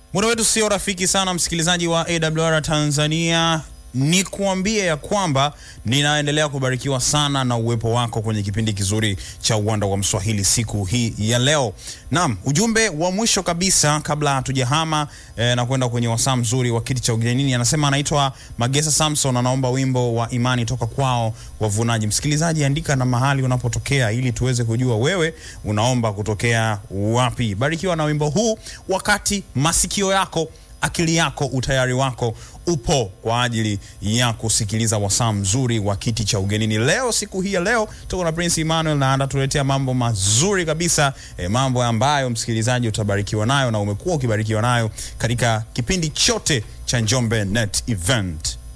Muda wetu sio rafiki sana, msikilizaji wa AWR Tanzania, ni kuambie ya kwamba ninaendelea kubarikiwa sana na uwepo wako kwenye kipindi kizuri cha uwanda wa Mswahili siku hii ya leo. Naam, ujumbe wa mwisho kabisa kabla hatujahama eh, na kwenda kwenye wasaa mzuri wa kiti cha ugenini, anasema anaitwa Magesa Samson, anaomba wimbo wa imani toka kwao wavunaji. Msikilizaji, andika na mahali unapotokea ili tuweze kujua wewe unaomba kutokea wapi. Barikiwa na wimbo huu wakati masikio yako akili yako utayari wako upo kwa ajili ya kusikiliza wasaa mzuri wa kiti cha ugenini. Leo siku hii ya leo tuko na Prince Emmanuel na anatuletea mambo mazuri kabisa eh, mambo ambayo msikilizaji utabarikiwa nayo na umekuwa ukibarikiwa nayo katika kipindi chote cha Njombe Net Event.